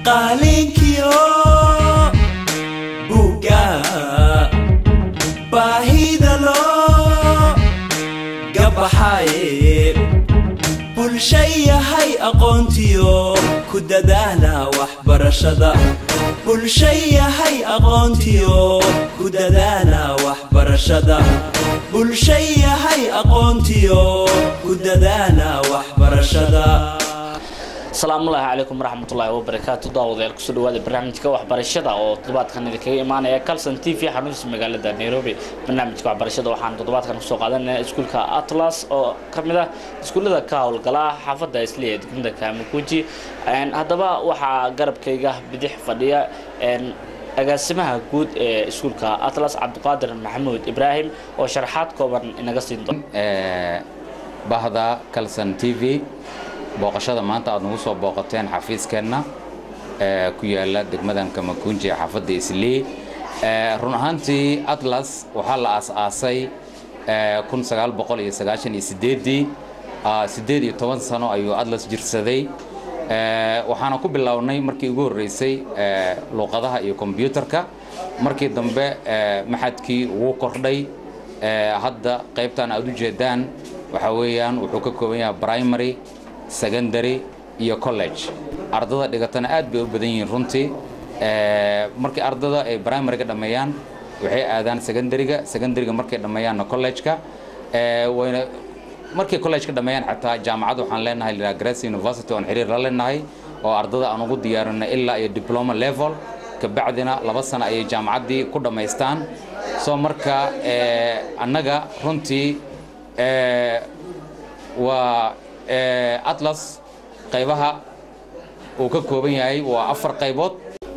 qaalinkiyo buugga baahida loo gabaxaye bulsha yahay aqoontiyo ku dadaala waxbarashada bulsha yahay aqoontiyo ku dadaala waxbarashada bulsha yahay aqoontiyo ku dadaala waxbarashada asalaamullaahi calaykum waraxmatullaahi wabarakaatu daawadayaal kusoo dhawaada barnaamijka waxbarashada oo toddobaadkan idinkaga imaanaya calson t v xaruntiisa magaalada nairobi barnaamijka waxbarashada waxaan toddobaadkan kusoo qaadanaya iskuulka atlas oo ka mid ah iskuullada ka howlgala xaafadda isli ee degmada kamakuji haddaba waxaa garabkayga bidix fadhiya agaasimaha guud ee iskuulka atlas cabdiqaadir maxamuud ibraahim oo sharaxaad kooban inaga siin doon bahda calson t v booqashada maanta aad nagu soo booqateen xafiiskeenna ee ku yaala degmadan kamakunji ee xaafadda islii run ahaantii atlas waxaa la aas-aasay kun sagaal boqol iyo sagaashan iyo sideeddii siddeed iyo toban sano ayuu atlas jirsaday waxaana ku bilownay markii ugu horreysay luuqadaha iyo kombyuutarka markii dambe maxadkii wuu kordhay hadda qaybtan aad u jeedaan waxaa weeyaan wuxuu ka kooban yahay primary secondary iyo college ardada dhigatana aad bay u badan yihiin runtii markii ardada ay primaryga dhammeeyaan waxay aadaan secondaryga secondaryga markay dhammeeyaanna college-ka wayna markay college-ka dhammeeyaan xataa jaamacad waxaan leenahay la Grace University oon xiriir la leenahay oo ardada aan ugu diyaarinay ilaa iyo diploma level kabacdina laba sano ayay jaamacaddii ku dhammaystaan soo marka annaga runtii waa atlas qaybaha uu ka kooban yahay waa afar qaybood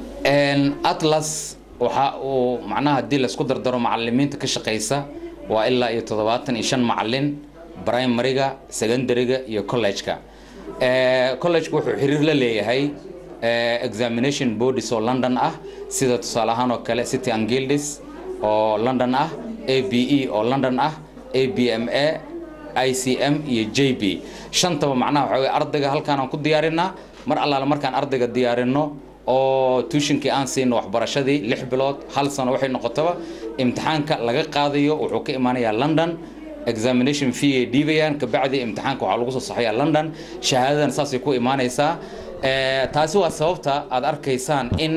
atlas waxa uu macnaha haddii laisku dardaro macalimiinta ka shaqaysa waa ilaa iyo toddobaatan iyo shan macalin primaryga secondaryga iyo college-ka college-ka wuxuu xiriir la leeyahay examination bodies oo london ah sida tusaale ahaan oo kale city and guilds oo london ah a b e oo london ah a b m a ICM iyo JB shantaba macnaha waxa weeye ardayga halkaan aan ku diyaarinaa mar allaala markaan ardayga diyaarino oo tuushinkii aan siino waxbarashadii lix bilood hal sano waxay noqotaba imtixaanka laga qaadayo wuxuu ka imaanayaa London examination fee ay dhiibayaan kabacdi imtixaanka waxaa lagu soo saxayaa London shahaadadan saasay ku imaanaysaa taasi waa sababta aad arkaysaan in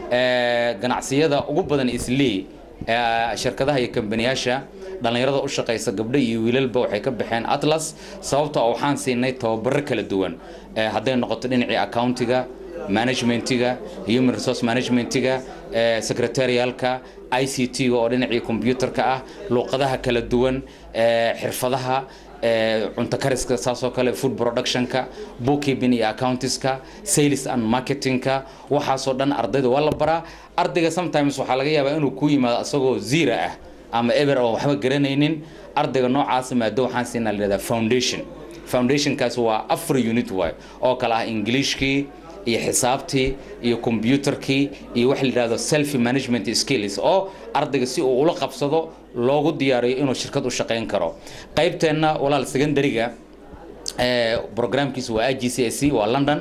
ganacsiyada ugu badan islii shirkadaha iyo kambaniyaasha dhallinyarada u shaqaysa gabdho iyo wiilalba waxay ka baxeen atlas sababtoo waxaan siinay tababaro kala duwan hadday noqoto dhinacii accountiga managementiga human resource managementiga secretarialka i c t-ga oo dhinacii combyutarka ah luuqadaha kala duwan xirfadaha cunto kariska saasoo kale food productionka bookkeeping iyo accountiska sales and marketingka waxaasoo dhan ardayda waa la baraa ardayga sometimes waxaa laga yaabaa inuu ku yimaado asagoo zira ah ama eber oo waxba garanaynin ardayga noocaasa maado waxaan siinaa la yidhahdaa foundation foundationkaas waa afar unit waay oo kale ah ingiliishkii iyo xisaabtii iyo combyutarkii iyo waxa la yidhahdo self management skills oo ardayga si uu ula qabsado loogu diyaariyo inuu shirkad u shaqayn karo qaybteenna walaal secondaryga programkiisa waa i g c s c waa london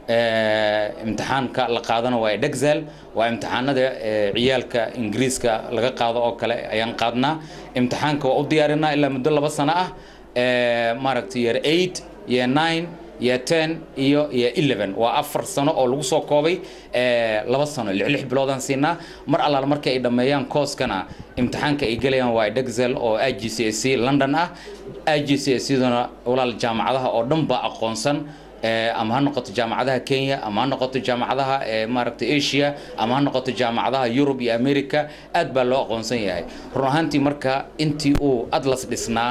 imtixaanka la qaadana waa edexel waa imtixaanada ciyaalka ingiriiska laga qaado oo kale ayaan qaadnaa imtixaanka waa u diyaarinaa ilaa muddo laba sano ah maaragtay year eight year nine year ten iyo year eleven waa afar sano oo lagu soo koobay laba sano lix lix biloodaan siinaa mar allaala markii ay dhammeeyaan kooskana imtixaanka ay gelayaan waa edexel oo i g c s c london ah i g c s cduna walaal jaamacadaha oo dhan baa aqoonsan ama ha noqoto jaamacadaha kenya ama ha noqoto jaamacadaha maaragtay asia ama ha noqoto jaamacadaha yurub iyo america aad baa loo aqoonsan yahay run ahaantii marka intii uu atlas dhisnaa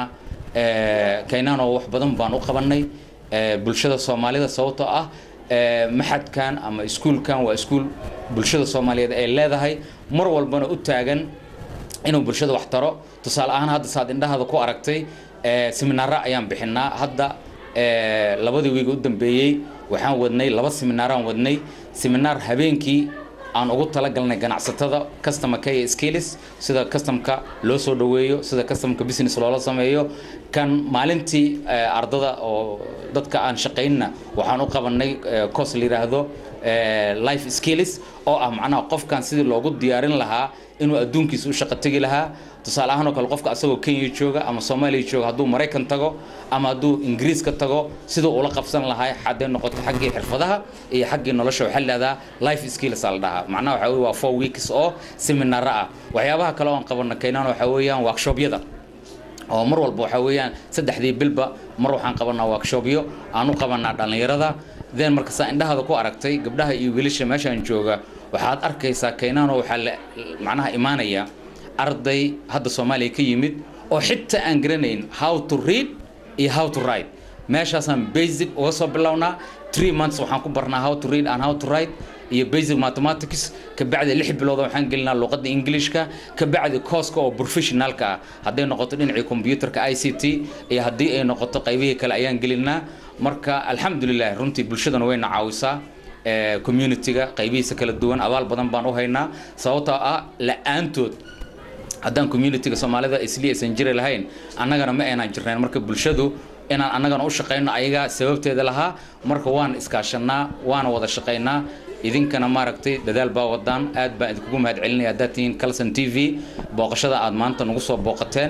kaynano wax badan baan u qabanay bulshada soomaalida sababtoo ah maxadkan ama iskuulkan waa iskuul bulshada soomaaliyeed ay leedahay mar walbana u taagan inuu bulshada wax taro tusaale ahaan hadda saad indhahada ku aragtay seminaara ayaan bixinaa hadda labadii wiig u dambeeyey waxaan wadnay laba seminaaraan wadnay seminaar habeenkii aan ugu talagalnay ganacsatada customer care skills sida customka loo soo dhaweeyo sida customka business loola sameeyo kan maalintii ardada oo dadka aan shaqaynna waxaan u qabanay course la yiraahdo life skills oo ah macnaha qofkan sidii loogu diyaarin lahaa inuu adduunkiisa u shaqo tegi lahaa tusaale ahaan oo kale qofka asagoo kenya jooga ama soomaaliya jooga hadduu maraykan tago ama hadduu ingiriiska tago siduu ula qabsan lahaa haddee noqoto xaggii xirfadaha iyo xaggii nolosha waxaa lahahdaa life skills aa la dhahaa macnaha waxaa weye waa four weeks oo seminaaro ah waxyaabaha kale oo aan qabana keenaan waxaa weeyaan workshobyada oo mar walba waxaa weeyaan saddexdii bilba mar waxaan qabanaa workshopyo aan u qabanaa dhallinyarada then marka saa indhahaada ku aragtay gabdhaha iyo wiilasha meeshaan jooga waxaad arkaysaa keenaanoo waxaa la macnaha imaanaya arday hadda soomaaliya ka yimid oo xitaa aan garanayn how to read iyo how to write meeshaasaan basic uga soo bilownaa three months waxaan ku barnaa how to read and how to write iyo basic mathematics kabacdi lix bilood waxaan gelinaa luqadda englishka kabacdi kooska oo professionalka ah hadday noqoto dhinacii computerka i c t iyo haddii ay noqoto qaybihii kale ayaan gelinaa marka alxamdulilah runtii bulshadana wayna caawisaa community-ga qaybihiisa kala duwan abaal badan baan u haynaa sababtoo ah la-aantood haddaan community-ga soomaalida isli aysan jiri lahayn annagana ma aynaan jirnayn marka bulshadu inaan annagana u shaqayno ayagaa sababteeda lahaa marka waan iskaashanaa waana wada shaqaynaa idinkana maaragtay dadaal baa wadaan aad baan idinkugu mahad celinaya haddaad tihiin calson t v booqashada aad maanta nagu soo booqateen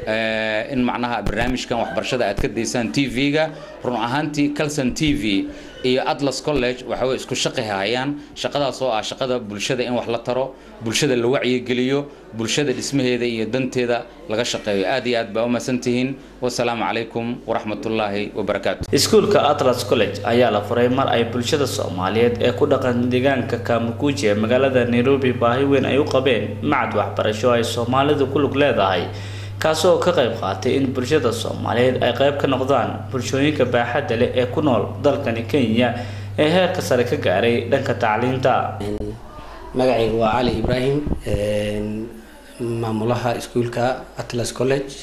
in macnaha barnaamijkan waxbarashada aad ka daysaan t v-ga run ahaantii calson t v iyo atlas college waxa way isku shaqi hayaan shaqadaas oo ah shaqada bulshada in wax la taro bulshada la wacyigeliyo bulshada dhismaheeda iyo danteeda laga shaqeeyo aad iyo aad baa umahadsan tihiin wasalaamu calaykum waraxmatullaahi wabarakaatu iskuulka atlas college ayaa la furay mar ay bulshada soomaaliyeed ee ku dhaqan deegaanka kamukuji ee magaalada nairobi baahi weyn ay u qabeen macad waxbarasho ay soomaalidu ku lug leedahay kaasoo ka qayb qaatay in bulshada soomaaliyeed ay qayb ka noqdaan bulshooyinka baaxadda leh ee ku nool dalkani kenya ee heerka sare ka gaaray dhanka tacliinta magacayga waa cali ibraahim maamulaha iskuulka atlas college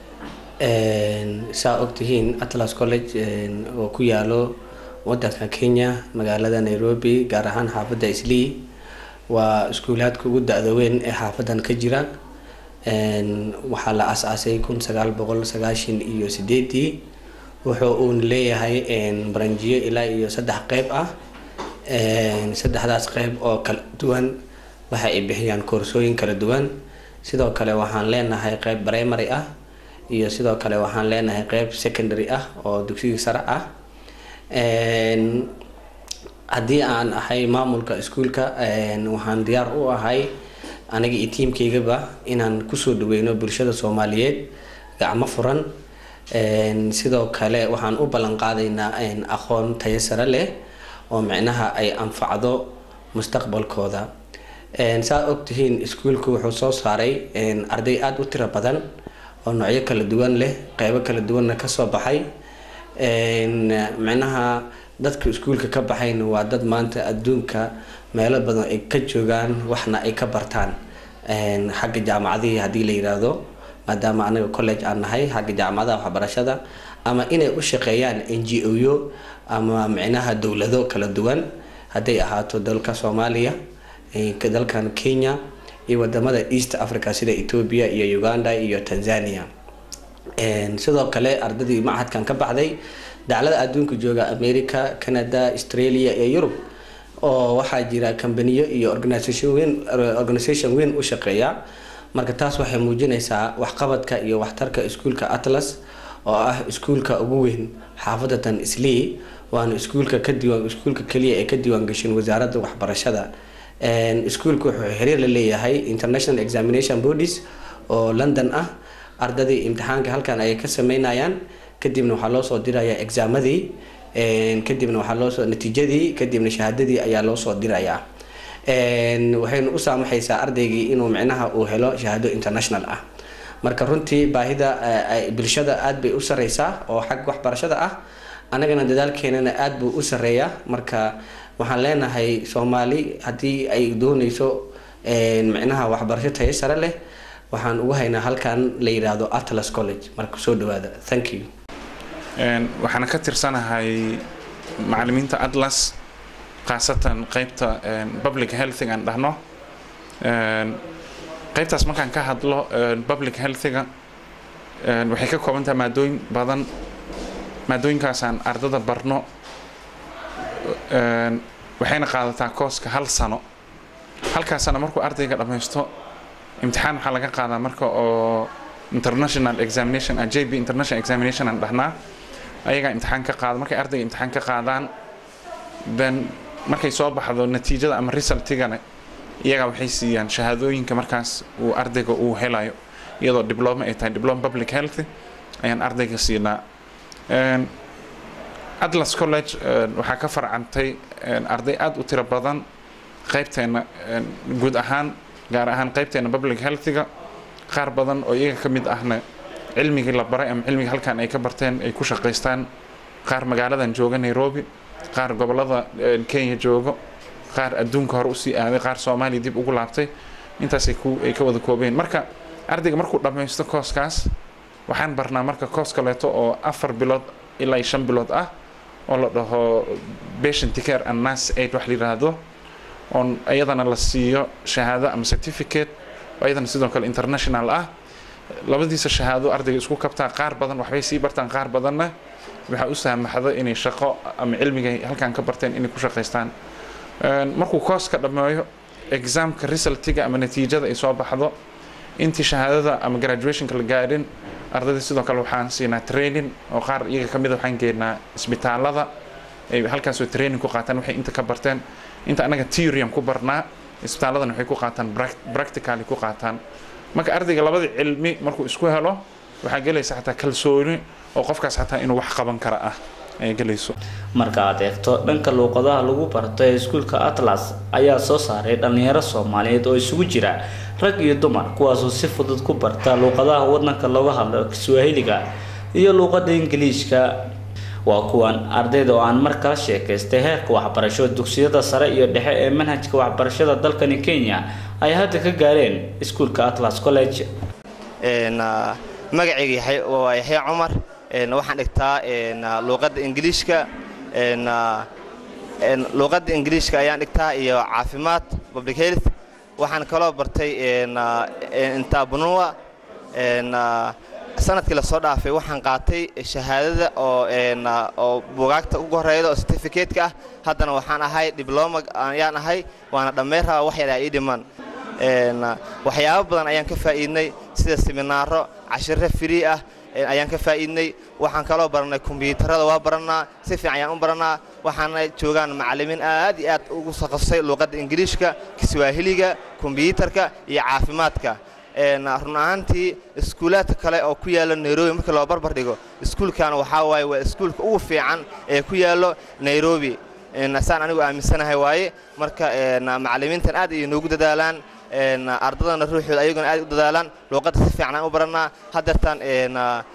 saa ogtihiin atlas college oo ku yaalo wadanka kenya magaalada nairobi gaar ahaan xaafadda islii waa iskuulaadka ugu da-da weyn ee xaafadan ka jira waxaa la as-aasay kun sagaal boqol sagaashan iyo sideedii wuxuu uuna leeyahay baranjiyo ilaa iyo saddex qeyb ah saddexdaas qeyb oo kala duwan waxa ay bixiyaan koorsooyin kala duwan sidoo kale waxaan leenahay qeyb primary ah iyo sidoo kale waxaan leenahay qeyb secondary ah oo dugsigii sare ah haddii aan ahay maamulka iskuulka waxaan diyaar u ahay aniga iyo tiimkaygaba inaan kusoo dhaweyno bulshada soomaaliyeed gacmo furan sidoo kale waxaan u ballan qaadaynaa aqoon tayo sare leh oo micnaha ay anfacdo mustaqbalkooda saa ogtihiin iskuulku wuxuu soo saaray arday aada u tiro badan oo noocyo kala duwan leh qeybo kala duwanna kasoo baxay micnaha dadka iskuulka ka baxayna waa dad maanta adduunka meelo badan ay ka joogaan waxna ay ka bartaan xagga jaamacadihii haddii la yiraahdo maadaama anaga college aan nahay xagga jaamacadaha waxbarashada ama inay u shaqeeyaan n g o yo ama micnaha dowlado kala duwan hadday ahaato dalka soomaaliya dalkan kenya iyo wadamada east africa sida ethoobia iyo uganda iyo tanzania sidoo kale ardadii machadkan ka baxday daclada adduunka jooga america canada australia iyo yurub oo waxaa jira kambaniyo iyo organisation weyn organisation weyn u shaqeeya marka taas waxay muujinaysaa waxqabadka iyo waxtarka iskuulka atlas oo ah iskuulka ugu weyn xaafadatan islii waana iskuulka ka diiwaan iskuulka keliya ee ka diiwaan gashin wasaaradda waxbarashada iskuulka wuxuu xiriir la leeyahay international examination bodies oo london ah ardadii imtixaanka halkan ayay ka sameynayaan kadibna waxaa loo soo dirayaa exaamadii kadibna waxaa loosoo natiijadii kadibna shahaadadii ayaa loo soo dirayaa waxayna u saamaxaysaa ardaygii inuu micnaha uu helo shahaado international ah marka runtii baahida bulshada aad bay u sareysaa oo xag waxbarashada ah annagana dadaalkeenana aad buu u sareeyaa marka waxaan leenahay soomaali haddii ay dooneyso micnaha waxbarasho tayo sare leh waxaan ugu haynaa halkan la yidhaahdo atlas college marka soo dhawaada thank you waxaana ka tirsanahay macalimiinta atlas khaasatan qeybta public healthiga aan dhahno qeybtaas markaan ka hadlo public healthiga waxay ka kooban tahay maadooyin badan maadooyinkaasaan ardada barno waxayna qaadataa kooska hal sano halkaas sano markuu ardayga dhammaysto imtixaan waxaa laga qaadaa marka oo international examination ah jb international examination aan dhahnaa ayagaa imtixaan ka qaada markay ardayga imtixaan ka qaadaan then markay soo baxdo natiijada ama resultigana iyagaa waxay siiyaan shahaadooyinka markaas uu ardayga uu helayo iyadoo diploma ay tahay diploma public health ayaan ardayga siinaa Een, atlas college een, waxaa ka farcantay een, arday aad u tiro badan qaybteena een, guud ahaan gaar ahaan qaybteena public healthiga qaar badan oo iyaga ka mid ahna cilmigii la baray ama cilmigii halkan ay ka barteen ay ku shaqaystaan qaar magaaladan jooga nairobi qaar gobolada een, kenya joogo qaar adduunka hore usii aaday qaar soomaaliya dib ugu laabtay intaasay ku ay ka wada koobeen marka ardayga markuu dhammaysto kooskaas waxaan barnaa marka koos kaleeto oo afar bilood ilaa iyo shan bilood ah oo la dhaho patient care and nurse aid wax la yidhaahdo oon iyadana la siiyo shahaado ama certificate oo iyadana sidoo kale international ah labadiisa shahaado ardayga isku kabtaa qaar badan waxbay sii bartaan qaar badanna waxaa u saamaxda inay shaqo ama cilmigay halkan ka barteen inay ku shaqaystaan Een, markuu kooska dhammeeyo examka resultiga ama natiijada ay soo baxdo intii shahaadada ama graduationka la gaadhin ardayda sidoo kale waxaan siinaa training oo qaar iyaga ka mid a waxaan geenaa isbitaalada ay halkaasoo training ku qaataan waxay inta ka barteen inta annaga theoryam ku barnaa isbitaaladana waxay ku qaataan prac- practically ku qaataan marka ardayga labada cilmi markuu isku helo waxaa gelaysa xataa kalsooni oo qofkaas xataa inuu wax qaban kara ah ay gelayso marka aad eegto dhanka luuqadaha lagu barto ee iskuulka atlas ayaa soo saaray dhallinyaro soomaaliyeed oo isugu jira rag iyo dumar kuwaasoo si fudud ku barta luuqadaha wadanka looga hadlo kiswahiliga iyo luuqada ingiliishka waa kuwan ardayda oo aan mar kala sheekaystay heerka waxbarasho dugsiyada sare iyo dhexe ee manhajka waxbarashada dalkani kenya ay hadda ka gaareen iskuulka atlas college Een, ah, magacayga Yaxya- waa yaxya cumar een, waxaan dhigtaa een, ah, luuqadda ingiliishka een, ah, een, luuqadda ingiliishka ayaan dhigtaa iyo caafimaad public health waxaan kaloo bartay een, ah, een, intaabunua een, ah, sanadkii lasoo dhaafay waxaan qaatay shahaadada oo een, ah, oo buugaagta ugu horeyda oo certificate-ka ah haddana waxaan ahay dibloma ayaan ahay waana dhammayn rabaa wax yar aa ii dhiman Een, ah, waxyaabo badan ayaan ka faa'iidnay sida seminaaro cashiro free ah een, ayaan ka faa'iidnay waxaan kaloo barannay kombiyuutarada waa barannaa si fiican ayaan u barannaa waxaana joogaan macallimiin aad iyo aad ugu sakasay luuqadda ingiliishka kiswaahiliga kombiyuutarka iyo caafimaadka Een, run ahaantii iskuulaadka kale oo ku yaala nairobi markii loo barbar dhigo iskuulkan waxaa waaye waa iskuulka ugu fiican ee ku yaalo nairobi Een, saan anigu aaminsanahay waaye marka een, macallimiintan aad ayay noogu dadaalaan een, ardadana ruuxooda ayaguna aad u dadaalaan luuqadda si fiican aan u barannaa haddeertaan een,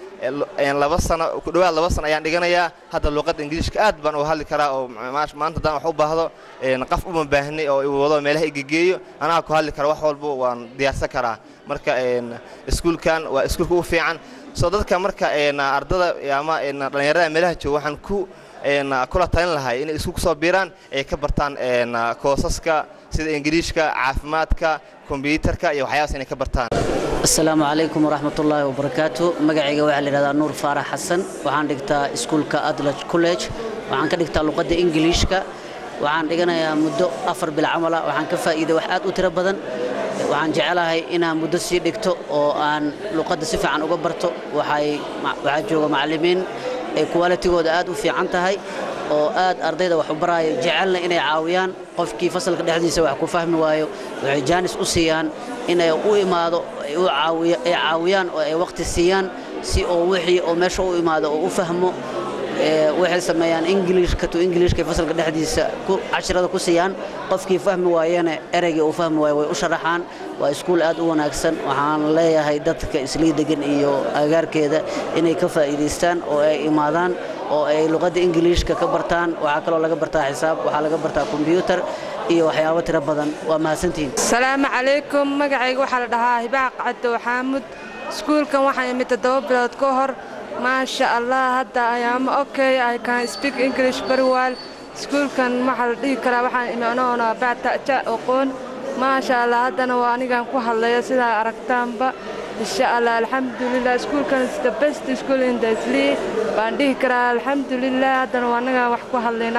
een, laba sano ku dhowaad laba sano ayaan dhiganayaa hadda luuqadda ingiliishka aad baan uga hadli karaa oo ma- maanta haddaan wax u baahdo een, qof uma baahnay oo i wado meelaha igegeeyo anaga ku hadli kara wax walba waan diyaarsan karaa marka een, iskuulkan waa iskuulka ugu fiican soo dadka marka een, ardada ama een, dhallinyarada meelaha jooga waxaan ku een, kula talin lahay inay isku soo biiraan ay ka bartaan een, koosaska sida ingiriishka caafimaadka kombiyuutarka iyo waxyaabaas inay ka bartaan asalaamu calaykum waraxmat ullaahi wabarakaatu magacayga waxaa la yidhahdaa nuur faarax xasan waxaan dhigtaa iskuulka adlaj college waxaan ka dhigtaa luqadda ingiliishka waxaan dhiganayaa muddo afar bil camala waxaan ka faa'iiday wax aad u tiro badan waxaan jecelahay inaan muddo sii dhigto oo aan luqadda si fiican uga barto waxay waxaa jooga macallimiin ay qualitigooda aad u fiican tahay oo aad ardayda wax u baraayo jecelna inay caawiyaan qofkii fasalka dhexdiisa wax ku fahmi waayo waxay jaanis u siiyaan inay u imaado ay u caawiya- ay caawiyaan oo ay waqti siiyaan si oo wixii oo meesha u imaado oo u fahmo ee, waxay sameeyaan ingiliishka to ingiliishka fasalka dhexdiisa ku cashirada ku siiyaan qofkii fahmi waayana ereygii uu fahmi waayo way u sharaxaan waa iskuul aad u wanaagsan waxaan leeyahay dadka islii degan iyo agaarkeeda inay ka faa'iidaystaan oo ay imaadaan oo ay luqadda ingiliishka ka bartaan waxaa kaloo laga bartaa xisaab waxaa laga bartaa kombiyuutar iyo waxyaabo tiro badan waa mahadsantihiin asalaamu calaykum magacayga waxaa la dhahaa hibaaq cabdo xaamud iskuulkan waxaan imid toddoba bilood ka hor maasha allah hadda ayaama okay i can speak english very well iskuulkan waxaa la dhihi karaa waxaan imi anoona baataja aqoon maasha allah haddana waa anigan ku hadlaya sidaa aragtaanba insha allah alxamdulilah iskuulkan is the best school in the slee baan dhihi karaa alxamdulilah haddana waa anagaan wax ku hadlayna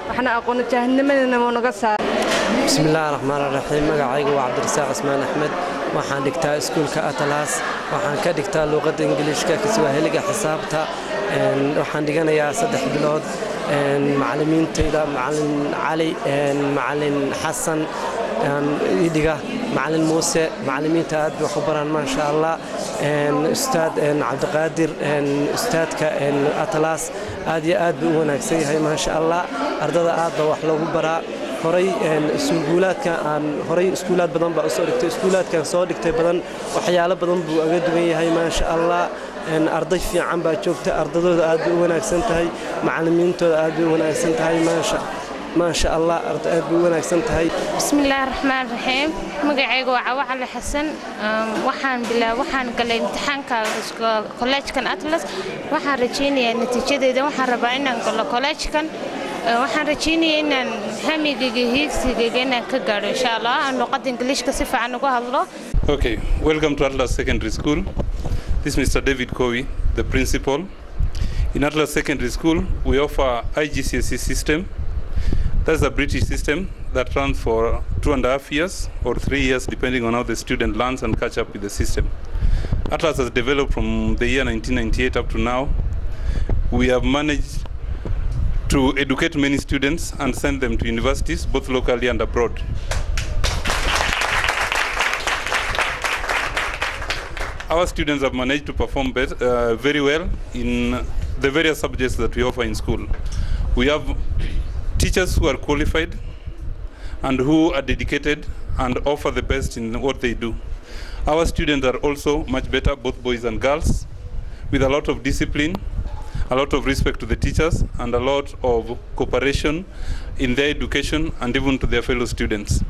waxna aqoona jaahilnimadana wuu naga saaray بسم الله الرحمن الرحيم magacaygu waa cabdirasaaq ismaan axmed waxaan dhigtaa iskuulka atlas waxaan ka dhigtaa luuqadda ingiliishka kiswaahiliga xisaabta een, waxaan dhiganayaa saddex bilood een, macallimiintayda macallin cali een, macallin xasan een, ii dhiga macallin muuse macallimiinta aad bay wax u baraan maasha allah een, ustaad een, cabdiqaadir een, ustaadka een, atlas aad iyo aad buu u wanaagsan yahay maasha allah ardada aad baa wax loogu baraa horay een, iskuulaadka aan horay iskuulaad badan baa usoo dhigtay iskuulaadkan soo dhigtay badan waxyaalo badan buu aga duwan yahay maasha allah een, arday fiican baa joogta ardadooda aad bay u wanaagsan tahay macallimiintooda aad bay u wanaagsan tahay maasha maasha allah arda aad bay u wanaagsan tahay بسم الله الرحمن الرحيم magacayga waa cawa cali xasan Um, waxaan bilaa waxaan galay imtixaanka isko- kolleejkan atlas waxaan rajaynayaa natiijadeeda waxaan rabaa inaan galo kolleejkan Uh, waxaan rajaynayaa inaan hamigayga hiigsigayga inaan ka gaadho insha allah aan luqadda ingiliishka si fiican ugu hadlo Okay, welcome to Atlas Secondary School. This is Mr. David Cowie, the principal. In Atlas Secondary School, we offer IGCSE system. That's a British system that runs for two and a half years or three years, depending on how the student learns and catch up with the system. Atlas has developed from the year 1998 up to now. We have managed to educate many students and send them to universities, both locally and abroad. our students have managed to perform bet, uh, very well in the various subjects that we offer in school. We have teachers who are qualified and who are dedicated and offer the best in what they do. Our students are also much better, both boys and girls, with a lot of discipline, a lot of respect to the teachers, and a lot of cooperation in their education and even to their fellow students.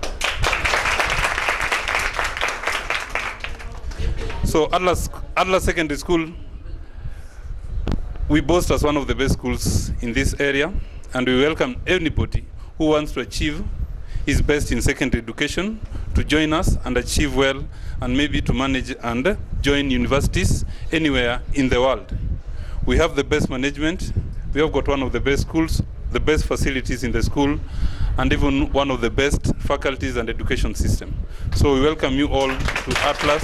So Atlas, Atlas Secondary School, we boast as one of the best schools in this area, and we welcome anybody who wants to achieve his best in secondary education to join us and achieve well, and maybe to manage and join universities anywhere in the world. We have the best management. We have got one of the best schools, the best facilities in the school, and even one of the best faculties and education system. So we welcome you all to Atlas.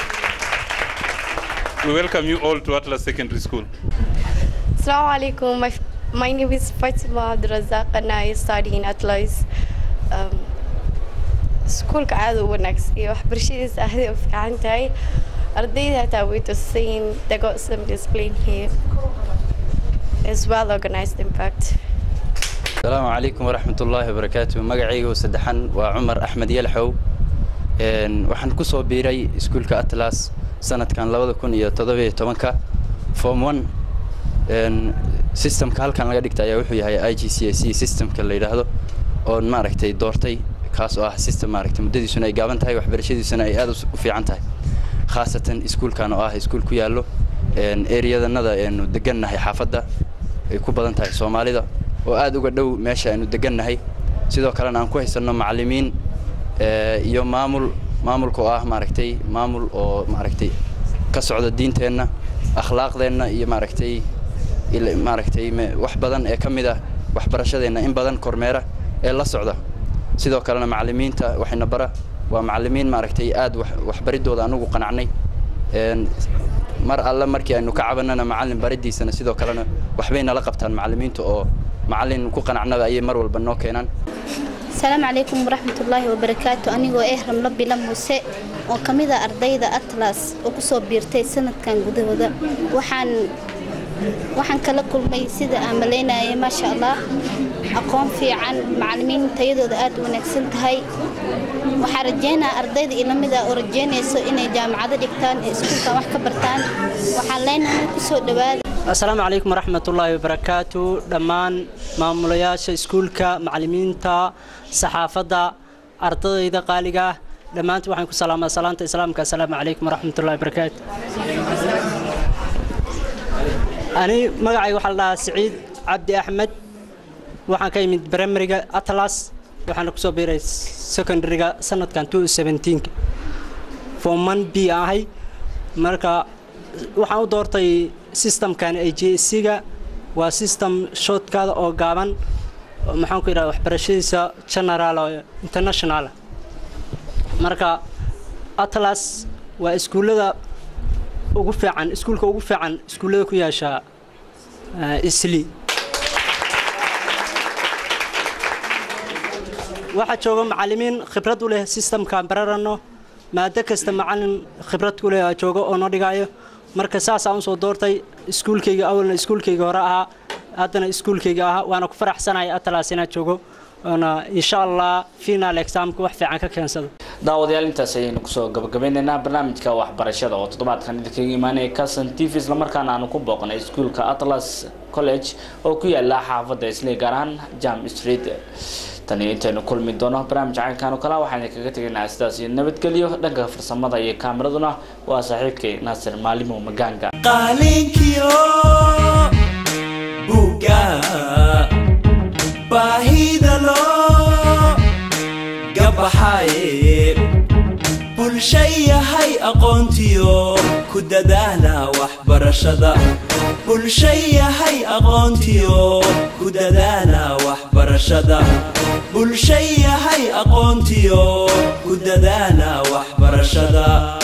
We welcome you all to Atlas Secondary School. Assalamu alaikum. My, my name is Fatima Abdurazak and I study in Atlas. Um, iskuulka aad u wanaagsan iyo waxbarashadiisa aad u fiican tahay ardayda hataa way tusayin they got some discipline here is well organized in fact السلام عليكم ورحمة الله وبركاته مقعيق وسدحن وعمر أحمد يلحو إن وحن كسو بيري اسكولك أتلاس سنة كان لوضا كون iyo todobiyo tobanka form one een systemka halkan laga dhigta ayaa wuxuu yahay IGCSE systemka la yidhaahdo oon maaragtay doortay kaas oo ah system maaragtay muddadiisuna ay gaaban tahay waxbarashadiisuna ay aad u fiican tahay khaasatan iskuulkan oo ah iskuul ku yaallo een ereyadanada aynu degannahay xaafadda ay ku badan tahay soomaalida oo aad uga dhow meesha aynu degannahay sidoo kalena aan ku haysanno macallimiin iyo maamul maamulka oo ah maaragtay maamul oo maaragtay ka socda diinteenna akhlaaqdeenna iyo maaragtay maaragtay wax badan ee ka mid ah waxbarashadeenna in badan kormeera ee la socda sidoo kalena macallimiinta waxayna bara waa macallimiin maaragtay aad waxbaridooda anugu qanacnay mar alle markii aynu ka cabanana macallin baridiisana sidoo kalena waxbay nala qabtaan macallimiinta oo macallin ku qanacnada ayay mar walba noo keenaan asalaamu calaykum waraxmatullaahi wabarakaatu anigoo eh ramlo bila muuse oo ka mid a ardayda atlas oo ku soo biirtay sanadkan gudahooda waxaan waxaan kala kulmay sida aan malaynayay maasha allah aqoon fiican macallimiin tayadooda aad u wanaagsan tahay waxaa rajeynaa ardayda ila mid ah oo rajeynayso inay jaamacado dhigtaan ee iskuulkan wax ka bartaan waxaan leenahay ku soo dhawaada asalaamu calaykum waraxmatullaahi wabarakaatu dhammaan maamulayaasha iskuulka macallimiinta saxaafadda ardadayda qaaliga ah dhammaantiin waxaan ku salaamaa salaanta islaamka asalaamu calaykum waraxmatullahi wabarakaatu ani magacayga waxaa la dhahaa siciid cabdi axmed waxaan ka yimid primariga atlas waxaana kusoo biiray secondaryga sanadkan form one b ahay marka waxaan u doortay systemkan a j c-ga waa system shortkaada oo gaaban maxaan ku yidhahda waxbarashadiisa general oo international marka atlas waa iskuullada ugu fiican iskuulka ugu fiican iskuullada ku yeesha isli waxaa jooga macallimiin khibrad u leh systemkaan bararano maado kasta macallin khibrad ku leh jooga oo noo dhigayo marka saasaan usoo doortay iskuulkayga awalna iskuulkayga hore ahaa haddana iskuulkayga ahaa waana ku faraxsanahay atlas inaad joogo oona insha allah final examka wax fiican ka keensado daawadayaal intaas ayaynu kusoo gabagabeynaynaa barnaamijka waxbarashada oo toddobaadkan idinkaga imaanaya calson t v islamarkaana aanu ku booqnay iskuulka atlas college oo ku yaala xaafadda isley gaar ahaan jam street tani intaynu kulmi doono barnaamij caynkan oo kale waxaan idinkaga tegaynaa sidaas iyo nabadgelyo dhanka farsamada iyo kaamiraduna waa saaxiibkay naasir maalimo magaanga qalinkiyo buga baahida loo gabaxaye bulsha yahay aqoontiyo ku dadaala waxbarashada bulsha yahay aqoontiyo ku dadaala waxbarashada bulsha yahay aqoontiyo ku dadaala waxbarashada